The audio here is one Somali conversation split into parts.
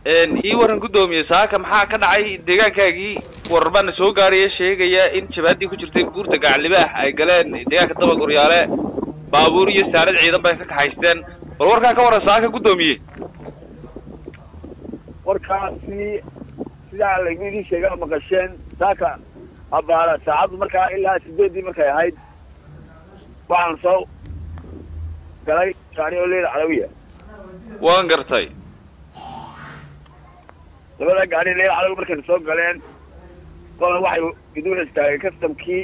ii waran guddoomiye saaka maxaa ka dhacay deegaankaagii warar baana soo gaaraya sheegaya in jabaaddii ku jirtay buurta gacalibaax ay galeen deegaanka dabaguryaale baabuur iyo saarad ciidan bay ka kaxaysteen bal warkaa ka waran saaka guddoomiye warkaasi sidaa laygu idin sheega oo maqasheen saaka abaara saacaddu markaa ilaa sideeddii markay ahayd waxaan soo galay gaari oo leela calawiya waan gartay labada gaari leela calawi markayna soo galeen qolan waxay idin istaagay kastamkii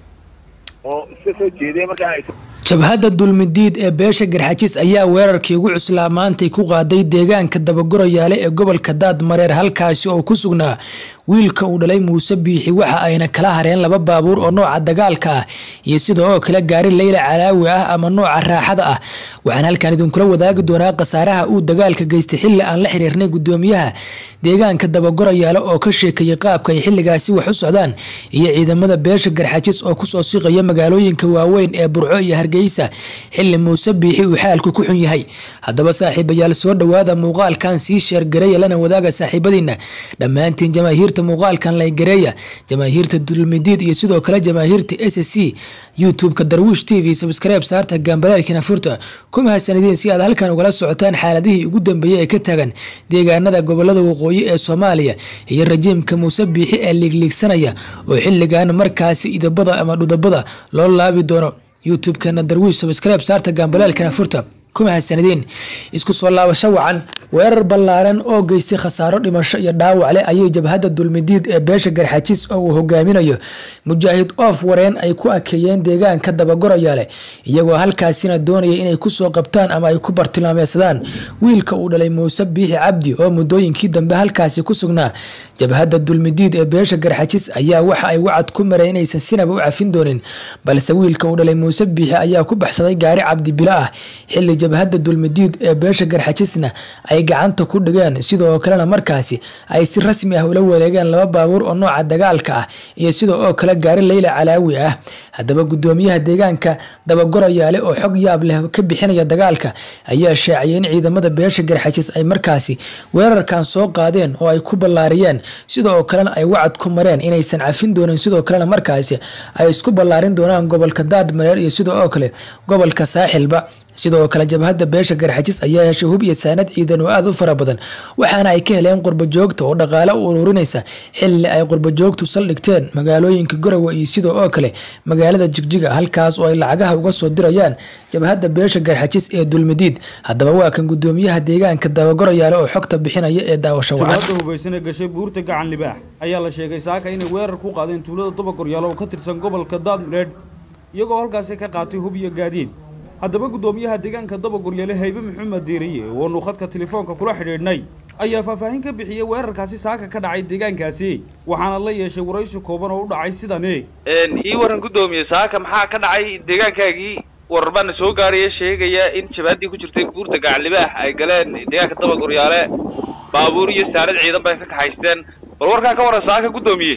oo iska soo jeediyay markaa ay jabhadda dulmidiid ee beesha garxajis ayaa weerarkii ugu cuslaa maantay ku qaaday deegaanka dabagurayaale ee gobolka daadmareer halkaasi oo ku sugnaa wiilka uu dhalay muuse biixi waxa ayna kala hareen laba baabuur oo nooca dagaalka ah iyo sida oo kale gaari leyla calaawi ah ama nooca raaxada ah waxaan halkan idinkula wadaagi doonaa khasaaraha uu dagaalka geystay xilli aan la xiriirnay gudoomiyaha deegaanka dabagurayaale oo ka sheekeeyay qaabka ay xilligaasi wax u socdaan iyo ciidamada beesha garxajis oo kusoo siqaya magaalooyinka waaweyn ee burco iyo hargeysa xilli muuse biixi uu xaalku ku xun yahay haddaba saaxiibayaal soo dhowaada muuqaalkan sii sheergareeya lana wadaaga saaxiibadiina dhammaantiin jamaahiirta muuqaalkan laygareeya jamaahiirta dulmidiid iyo sidoo kale jamaahiirta s c youtube-ka darwiish t v sabskreib saarta gaambaleelkina furta ku mahadsanideen si aad halkan ugala socotaan xaaladihii ugu dambeeyey ee ka tagan deegaanada gobolada waqooyi ee soomaaliya iyo rajiimka muuse biixi ee liigliigsanaya oo xilligan markaasi idabada ama dhudabada loo laabi doono youtube-kana darwiish sabskreib saarta gaambaleelkina furta ku mahadsanideen isku soo laabasho wacan weerar ballaaran oo geystay khasaaro dhimasho iyo dhaawac leh ayay jabhadda dulmidiid ee beesha garxajis oo uu hogaaminayo mujaahid oof wareen ay ku akeeyeen deegaanka dabagorayaale iyagoo halkaasina doonaya inay kusoo qabtaan ama ay ku bartilmaameysadaan wiilka uu dhalay muuse biixi cabdi oo muddooyinkii dambe halkaasi ku sugnaa jabhadda dulmidiid ee beesha garxajis ayaa waxa ay wacad ku mareen inaysan sinaba u cafin doonin balse wiilka uu dhalay muuse biixi ayaa ku baxsaday gaari cabdi bilo ah xilli jabhadda dulmidiid ee beesha garxajisna ay gacanta ku dhigeen sidoo kalena markaasi ay si rasmi ah ula wareegeen laba baabuur oo nooca dagaalka ah iyo sidoo oo kale gaari leyla calaawi ah haddaba gudoomiyaha deegaanka dabagorayaale oo xog yaab leh ka bixinaya dagaalka ayaa shaaciyay in ciidamada beesha garxajis ay markaasi weerarkan soo qaadeen oo ay ku ballaariyeen sidoo kalena ay wacad ku mareen inaysan cafin doonin sidoo kalena markaasi ay isku ballaarin doonaan gobolka daadmareer iyo sidoo oo kale gobolka saaxilba sidoo kale jabhadda beesha garxajis ayaa heshay hub iyo saanad ciidan oo aad u fara badan waxaana ay ka heleen qurbajoogta oo dhaqaale u ururinaysa xilli ay qurbajoogtu saldhigteen magaalooyinka garowe iyo sidoo oo kale magaalada jigjiga halkaas oo ay lacagaha uga soo dirayaan jabhadda beesha garxajis ee dulmidiid haddaba waa kan gudoomiyaha deegaanka dabagorayaale oo xogta bixinaya ee daawasho wacan jabhadda hubaysane gashay buurta gacan libaax ayaa la sheegay saaka inay weerar ku qaadeen tuulada dabagoryaalo oo ka tirsan gobolka daadmareedh iyagoo halkaasi ka qaatay hub iyo gaadiid haddaba guddoomiyaha deegaanka dabaguryaale haybe maxamed diiriye oonu khadka telefoonka kula xidhiidhnay ayaa faahfaahin ka bixiyey weerarkaasi saaka ka dhacay deegaankaasi waxaana la yeeshay waraysi kooban oo u dhacay sidani ii waran guddoomiye saaka maxaa ka dhacay deegaankaagii warar baana soo gaaraya sheegaya in jabaaddii ku jirtay buurta gacalibaax ay galeen deegaanka dabaguryaale baabuur iyo saarad ciidan bay ka kaxaysteen bal warkaa ka waran saaka guddoomiye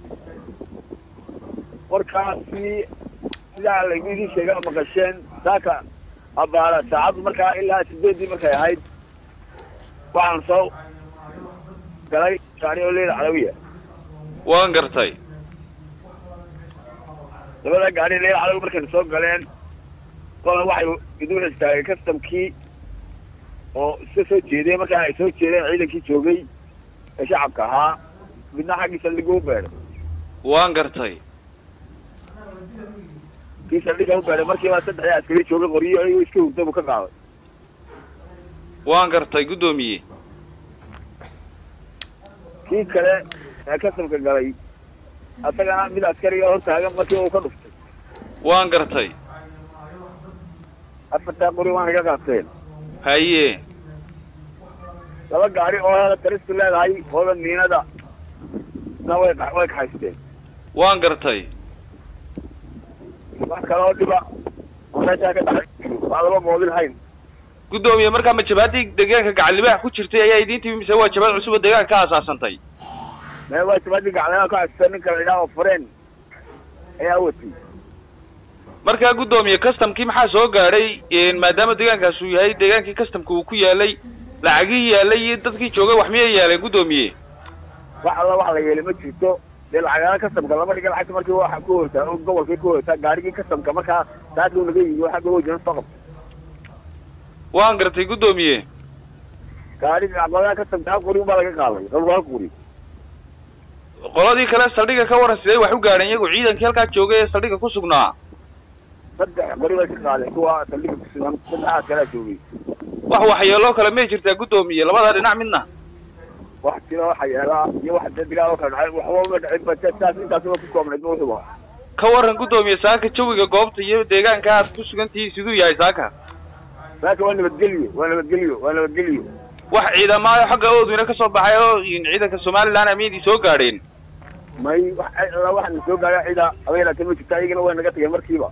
warkaasi sidaa laygu idin sheega oo maqasheen saaka abaara saacaddu markaa ilaa sideeddii markay ahayd waxaan soo galay gaari oo leela calawiya waan gartay labada gaari leela calawi markayna soo galeen qolan waxay idin istaagay kastamkii oo iska soo jeediyay markaa ay soo jeedeen ciidankii joogay ee shacabka ahaa midna xaggii saldhigga u beedhay waan gartay kii saldhigga u beedhay markiiba saddexdii askari joogay qoryo ayuu iska hurda buu ka qaaday waan gartay guddoomiye kii kale ee kastamka galay asagana mid askariga hortaagan markii uu ka dhuftay waan gartay afartaa qori waan iga qaateen haye laba gaari oo hada taristu leedahay ooda miinada na way way kaxaysteen waan gartay wax kale oo dhiba oo meeshaa ka dhacay waa laba moodin hayn guddoomiye markaa ma jabaaddii deegaanka gacalibaax ku jirtay ayaa idiin timi mise waa jabaad cusub oo deegaanka ka aasaasantay mee waa jabadii gaclaa ka xaysteen ninka la yidhaha oo fareen ayaa watay markaa guddoomiye customkii maxaa soo gaadhay maadaama deegaankaas uu yahay deegaankii customka uu ku yaalay lacagii yaalay iyo dadkii joogay wax miyay yaaleen guddoomiye wax alla wax la yeelay ma jirto dee lacagaha kastamka lama dhiga lacagta markii waxa ku hoytaa oo gobolkii ku hoytaa gaarigii kastamka markaa saaduu naga yimi waxa gobol jiran soo qabta waan gartay guddoomiye gaariga aqoonyaha kastamka hal qori baa laga qaaday rabo hal qori qoladii kale saldhigga ka waran sidee wax u gaadheen iyagu ciidankii halkaa joogay ee saldhigga ku sugnaa saddex qori bay ka qaadeen kuwa saldhiga kusugan saddexaad kalaa joogay wax waxyeeloo kale may jirtaa guddoomiye labada dhinac midna wax jira waxa yeelaa iyo wax dee bilaa oo kala dhacay waxba ma dhicin ba saas intaas waa ku koobnayd ma wuxuba ka waran guddoomiye saaka jawiga goobta iyo deegaanka aad ku sugan tihiin siduu yahay saaka saaka waa nabadgelyo waa nabadgelyo waa nabadgelyo wax ciidamaayo xagga oodweyne ka soo baxay oo ciidanka somalilan amiyadii soo gaadheen may wax alla waxaan soo gaadha cida abeelaatan ma jirta iyagana way naga tageen markiiba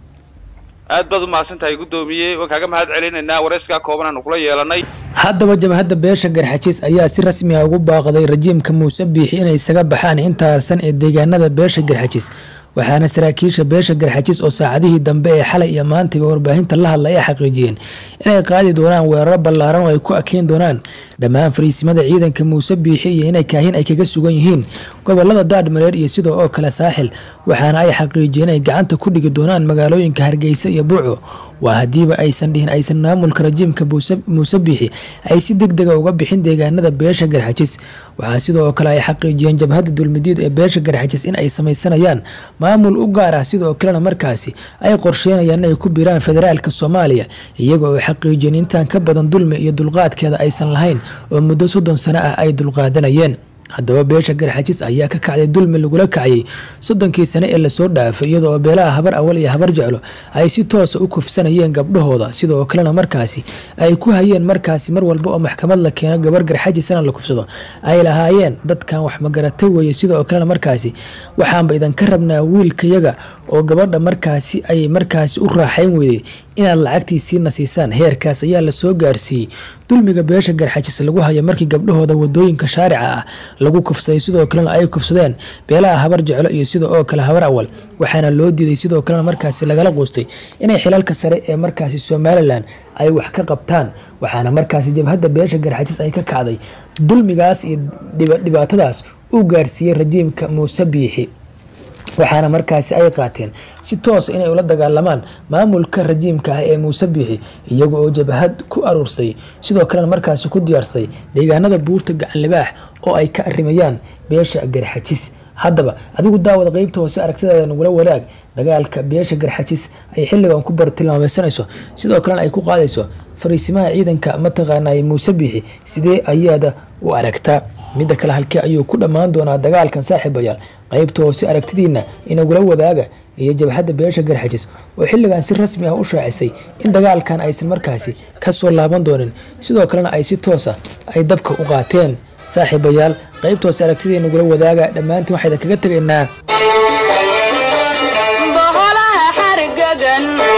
aad baad umahadsan tahay guddoomiye waan kaaga mahad celinaynaa wareyskaa kooban aanu kula yeelanay haddaba jabhadda beesha garxajiis ayaa si rasmi ah ugu baaqday rajiimka muuse biixi inay isaga baxaan inta harsan ee deegaanada beesha garxajiis waxaana saraakiisha beesha garxajiis oo saacadihii dambe ee xalay iyo maantayba warbaahinta la hadlay ay xaqiijiyeen inay qaadi doonaan weeraro ballaaran oo ay ku akeen doonaan dhammaan fariisimada ciidanka muuse biixi iyo inay kaahin ay kaga sugan yihiin gobolada daadmareer iyo sidoo oo kale saaxil waxaana ay xaqiijiyeen inay gacanta ku dhigi doonaan magaalooyinka hargeysa iyo buuco waa haddiiba aysan dhihin aysan maamulka rajiimka muuse biixi ay si deg dega uga bixin deegaanada beesha garxajis waxaa sidoo kale ay xaqiijiyeen jabhadda dulmidiid ee beesha garxajis in ay samaysanayaan maamul u gaar ah sidoo kalena markaasi ay qorsheynayaan inay ku biiraan federaalka soomaaliya iyaga oo xaqiijiyeen intaan ka badan dulmi iyo dulqaadkeeda aysan lahayn oo muddo soddon sano ah ay dulqaadanayeen haddaba beesha garxajis ayaa ka kacday dulmi lagula kacayay soddonkii sane ee lasoo dhaafay iyadoo beelaha habar awal iyo habar jeclo ay si toosa u kufsanayeen gabdhahooda sidoo kalena markaasi ay ku hayeen markaasi mar walba oo maxkamad la keeno gabar garxajisana la kufsado ay lahaayeen dadkan wax magarata weeye sidoo kalena markaasi waxaanba idinka rabnaa wiilkayaga oo gabadha markaasi ay markaasi u raaxayn weyday inaad lacagtiisiina siisaan heerkaas ayaa lasoo gaarsiiyey dulmiga beesha garxajis lagu hayo markii gabdhahooda wadooyinka shaarica ah lagu kufsaday sidoo kalena ay kufsadeen beelaha habar jeclo iyo sida oo kale habar awal waxaana loo diiday sidoo kalena markaasi lagala quustay inay xilalka sare ee markaasi somalilan ay wax ka qabtaan waxaana markaasi jabhadda beesha garxajis ay ka kacday dulmigaas iyo dhibaatadaas u gaarsiiyey rajiimka muuse biixi waxaana markaasi ay qaateen si toosa inay ula dagaalamaan maamulka rajiimka ah ee muuse biixi iyaga oo jabhad ku aruursay sidoo kalena markaasi ku diyaarsay deegaanada buurta gacanlibaax oo ay ka arimayaan beesha garxajis haddaba adigu daawada qeybta hoose aragtidaada nagula wadaag dagaalka beesha garxajis ay xilligan ku bartilmaameysanayso sidoo kalena ay ku qaadayso fariisimaha ciidanka mataqaanay muuse biixi sidee ayaada u aragtaa midda kale halkee ayuu ku dhammaan doonaa dagaalkan saaxiibayaal qaybta hoose aragtidiina inagula wadaaga iyo jabhadda beesha garxajis oo xilligan si rasmi ah u shaacisay in dagaalkan aysan markaasi kasoo laaban doonin sidoo kalena ay si toosa ay dabka u qaateen saaxiibayaal qaybta hoose aragtidii nagula wadaaga dhammaantiin waxaydan kaga tegaynaa boqolaha xarigagan